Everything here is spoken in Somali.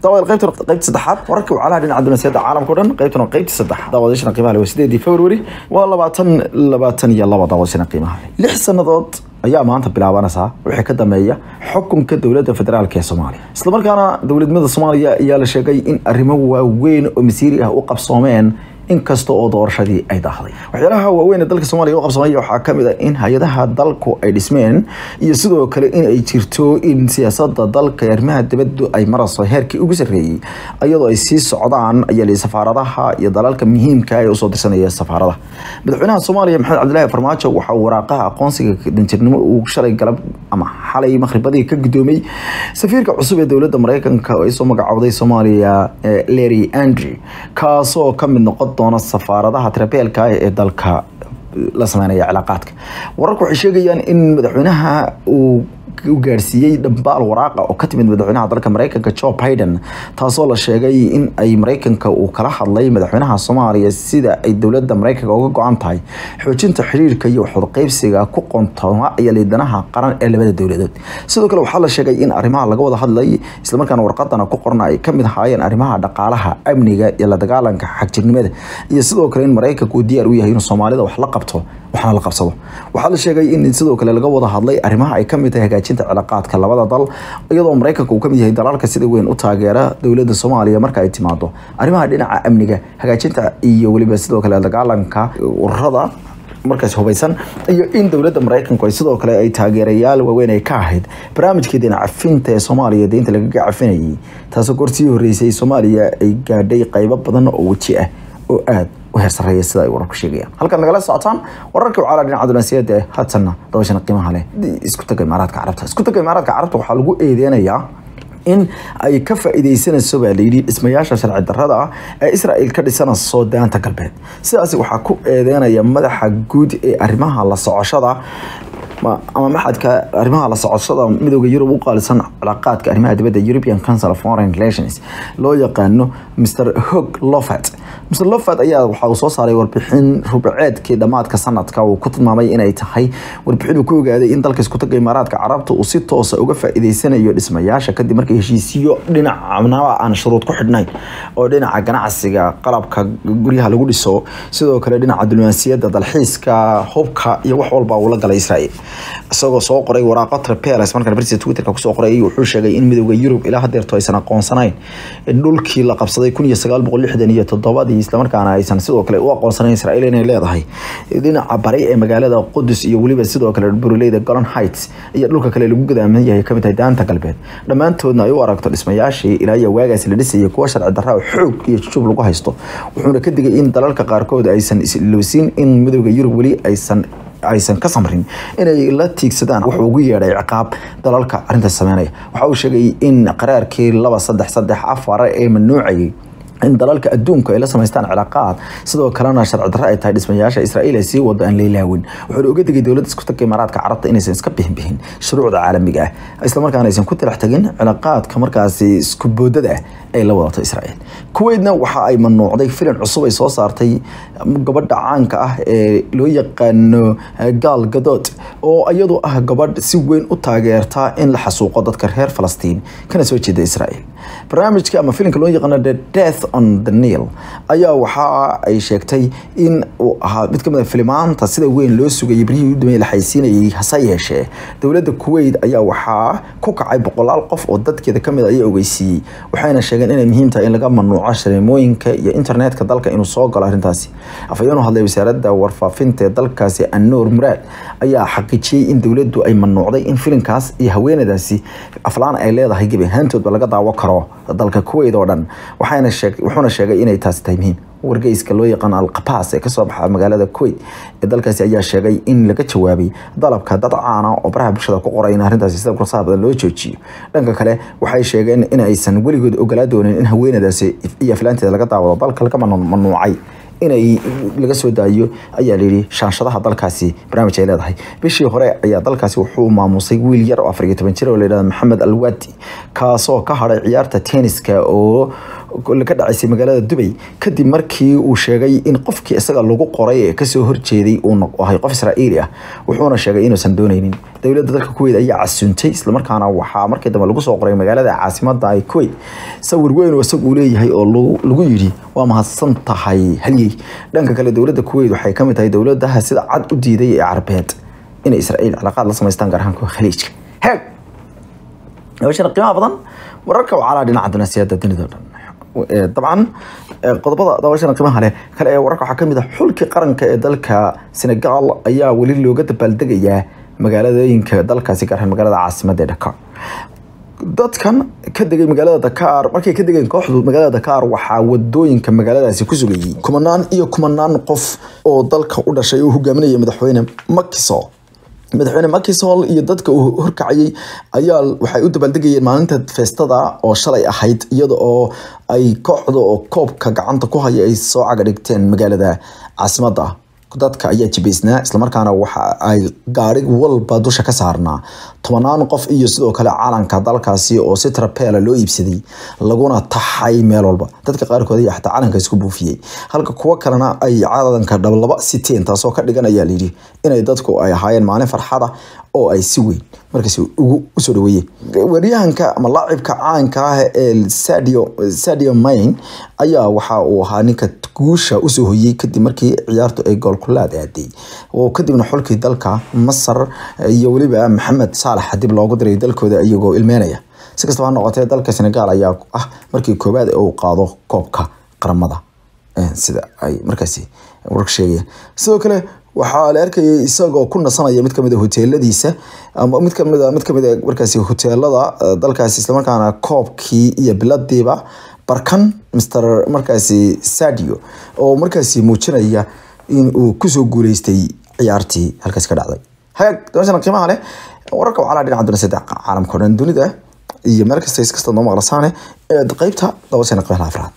daawada qaybtan qaybta saddexaad wararka wacalaha dhinaca dunaasiyada caalamka o dhan qaybtan waa qaybta saddexaad daawadashana qiimaha leh waa sideedii february waa labaatan labaatan iyo laba daawadashana qiimaha leh lix sannadood ayaa maanta bilaabanaysaa wixii ka dambeeya xukunka dowladda federaalk ee soomaaliya islamarkaana dowladnimada soomaaliya ayaa la sheegay in arrimo waaweyn oo masiiri ah u qabsoomeen inkasta oo doorashadii ay daahday waxyaalaha waaweyn ee dalka soomaaliya u qabsamaya waxaa ka mid a in hay-adaha dalku ay dhismeen iyo sidoo kale in ay jirto in siyaasada dalka arrimaha dibaddu ay marayso heerkii ugu sarreeyey iyadoo ay sii socdaan ayaa lii safaaradaha iyo dalalka muhiimka ee usoo dirsanaya safaaradaha madaxweynaha soomaaliya maxamed cabdilaahi farmaajo waxaa waraaqaha aqoonsiga danjirnimo uu shalay galab ama xalay maqhribadii ka gudoomay safiirka cusub ee dowladda mareykanka oo ay soo magacowday soomaaliya larry andrew kaasoo ka mid noqon doona safaaradaha tirabeelka ee dalka la sameynaya cilaaqaadka wararku waxay sheegayaan in madaxweynaha uu u gaarsiiyey dhambaal waraaqa oo ka timid madaxweynaha dalka mareykanka joe biden taasoo la sheegay in ay mareykanka uu kala hadlay madaxweynaha soomaaliya sida ay dowladda mareykanka uga go-an tahay xoojinta xiriirka iyo waxwadaqeybsiga ku qontoma iyo liidanaha qaran ee labada dowladood sidoo kale waxaa la sheegay in arrimaha laga wada hadlay islamarkaana warqadana ku qorna ay kamid ahaayeen arrimaha dhaqaalaha amniga iyo la dagaalanka xagjirnimada iyo sidoo kale in mareykanka uu diyaar u yahay inuu soomaalida wax la qabto waxna la qabsado waxaa la sheegay in sidoo kale laga wada hadlay arrimaha ay kamid tahay hagaajinta cilaaqaadka labada dal iyadoo mareykanka uu kamid yahay dalalka sida weyn u taageera dowladda soomaaliya marka ay timaado arrimaha dhinaca amniga hagaajinta iyo weliba sidoo kale dagaalanka ururada markaas hubaysan iyo in dowladda mareykanku ay sidoo kale ay taageerayaal waaweyn ay ka ahayd barnaamijkii deena cafinta ee soomaaliya deynta lagaga cafinayay taasoo gorsii horeysay soomaaliya ay gaadhay qaybo badan oo weji ah oo aada u heersareeya sida ay wararku sheegayaan halkan nagala socotaan wararka wacala dhinaca dunaasiyada ee hatanna dabashana qiimaha leh isku taga imaaraadka carabta isku taga imaaraadka carabta waxaa lagu eedeynayaa in ay ka faa'iideysanayso baa layidhi dhismayaasha sharci darrada ah ee israel ka dhisanayso daanta galbeed sidaas waxaa ku eedeynaya madaxa guud ee arrimaha la socoshada ama maxadka arrimaha la socoshada midooda yurub u qaalisan cilaaqaadka arrimaha dibadda european council of foreign relations loo yaqaano mr hog lofat mr lofat ayaa waxa uu soo saaray warbixin rubaceedkii dhammaadka sanadka uu ku tilmaamay inay tahay warbixin uu ku ogaaday in dalka isku taga imaaraadka carabta uu si toosa uga faa'iideysanayo dhismayaasha kadib markii heshiisiyo dhinacnaba aan shuruud ku xidhnayn oo dhinaca ganacsiga qalabka guryaha lagu dhiso sidoo kale dhinaca diblomaasiyadda dalxiiska hubka iyo wax walba uu la galay israel isagoo soo qoray waraaqo trapeles markaan bartiisa twitterka kusoo qoray wuxuu sheegay in midooda yurub ilaa hadeerto aysan aqoonsanayn dhulkii la qabsaday kun iyo sagaal boqol lixdan iyo toddobadii islamarkaana aysan sidoo kale u aqoonsanayn israel inay leedahay dhinaca bari ee magaalada qudus iyo weliba sidoo kale buruleyda golan heights iyo dhulka kale lagu gadaaman yahay kamid tahay daanta galbeed dhammaantoodna ay u aragto dhismayaashii ilaa iyo waagaas la dhisayay kuwa sharci darra xoog iyo jujub lagu haysto wuxuuna ka digay in dalalka qaarkood aysan isilowsin in midooda yurub weli aysan aysan ka samrin inay la tiigsadaan wuxuu ugu yeedhay ciqaab dalalka arrintaas sameynaya waxa uu sheegay in qaraarkii laba saddex saddex afar ee mamnuucayay in dalalka adduunku ay la samaystaan cilaaqaad sidoo kalena sharci darro ay tahay dhismayaasha israa'iil ay sii wado aan leelaawin wuxuuna uga digay dowladda isku tagga imaaraadka carabta inaysan iska bixin bixin shuruucda caalamiga ah islamarkaana aysan ku talax tagin cilaaqaadka markaasi isku boodada ah ay la wadato israa'iil kuweydna waxa ay mamnuucday filim cusub ay soo saartay gabadha caanka ah ee loo yaqaano gaal gadood oo iyadu ah gabadh si weyn u taageerta in la xasuuqo dadka reer falastiin kana soo jeeda israa'iil barnaamijka ama filimka loo yaqaano the death on the nil ayaa waxa ay sheegtay in uu ahaa mid kamid a filimaanta sida weyn loo sugayay berihii u dambeeyay la xaysiinayay hase yeeshee dowladda kuwait ayaa waxaa ku kacay boqolaal qof oo dadkeeda kamid a ayaa ogeysiiyey waxayna sheegeen inay muhiim tahay in laga mamnuuco shareemooyinka iyo internetka dalka inuu soo galo arrintaasi afhayeen u hadlay wasaaradda warfaafinta ee dalkaasi anuur muraad ayaa xaqiijiyey in dowladdu ay mamnuucday in filimkaas iyo haweenadaasi aflaan ay leedahay gebi ahaantoodba laga daawo karo dalka kuwait oo dhan waxayna sheeg wuxuuna sheegay inay taasi tahay muhiim wargeyska loo yaqaan alqabaas ee kasoo baxa magaalada kuwait ee dalkaasi ayaa sheegay in laga jawaabay dalabka dad caana oo baraha bulshada ku qoray in arrintaasi sida kursaha badan loo joojiyo dhanka kale waxay sheegeen in aysan weligood ogolaa doonin in haweenadaasi iyo aflaanteeda laga daawado dalka laga mamnuucay inay laga soo daayo ayaa layidhi shaanshadaha dalkaasi barnaamij ay leedahay bishii hore ayaa dalkaasi wuxuu maamusay wiil yar oo afar iyo toban jir oo layidhahda maxamed alwadi kaasoo ka hadhay ciyaarta tenniska oo ka dhacaysay magaalada dubay kadib markii uu sheegay in qofkii isaga lagu qoray ee kasoo horjeeday uu ahay qof israa'iili ah wuxuuna sheegay inuusan dooneynin dowladda dalka kuweyt ayaa casuuntay islamarkaana waxaa markii dambe lagu soo qoray magaalada caasimada ay kuweyt sawir weyn oo isagu leeyahay oo lagu yidhi waa mahadsan tahay halyey dhanka kale dowladda kuweyt waxay kamid tahay dowladaha sida cad u diiday ee carbeed inay israa'iil cilaaqaad la samaystaan gaar ahaan kuwa khaliijka heeg hawshana qiimaha badan wararka wacalaha dhinaca dunaasiyada dunida o dhan dabcan qodobada daawashana qiimaha leh kale ee wararka waxaa kamid ah xulkii qaranka ee dalka senegal ayaa weli looga dabaaldegayaa magaaladooyinka dalkaasi gaar ahaan magaalada caasimada ee dakar dadkan ka degay magaalada dakar markay ka degeen kooxdu magaalada dakar waxaa wadooyinka magaaladaasi ku sugayay kumanaan iyo kumanaan qof oo dalka u dhashay oo hogaaminaya madaxweyne makiso madaxweyne makisol iyo dadka uu horkacayay ayaa waxay u dabaaldegayeen maalinta feestada oo shalay ahayd iyada oo ay kooxda oo koobka gacanta ku haya ay soo caga dhigteen magaalada caasimada dadka ayaa jibaysnaa islamarkaana waxa ay gaari walba dusha ka saarnaa tobanaan qof iyo sidoo kale calanka dalkaasi oo si trapeela loo iibsaday laguna taxay meel walba dadka qaarkood ayaa xataa calanka isku buufiyey halka kuwo kalena ay calanka dhablaba siteen taasoo ka dhigan ayaa layidhi inay dadku ay ahaayeen maalin farxada oo ay si weyn markaas ugu usoo dhaweeyeen waryahanka ama laacibka caanka ah ee sadio sadio main ayaa waxa uu ahaa ninka guusha usoo hoyey kadib markii ciyaartu ay goolkulaad aaday oo kadibna xulkii dalka masar iyo weliba maxamed saalax dib loogu diray dalkooda iyagoo ilmeynaya si kastaba ha noqotee dalka senegal ayaa ah markii koowaad uu qaado koobka qaramada sida ay markaasi warka sheegayaan sidoo kale waxaa la arkayay isagoo ku nasanaya mid kamid a hoteeladiisa ama mid kamid a mid kamid a markaasi hoteelada dalkaasi islamarkaana koobkii iyo biladiiba barkan mr markaasi sadio oo markaasi muujinaya in uu kusoo guuleystay ciyaartii halkaasi ka dhacday hagaag dabashana qiimaha leh wararka wacalaha dhinaca duna saddex caalamka o dhan dunida iyo meel kasta is kasta noo maqlasaane ee qeybta dabashana qiimaha afraad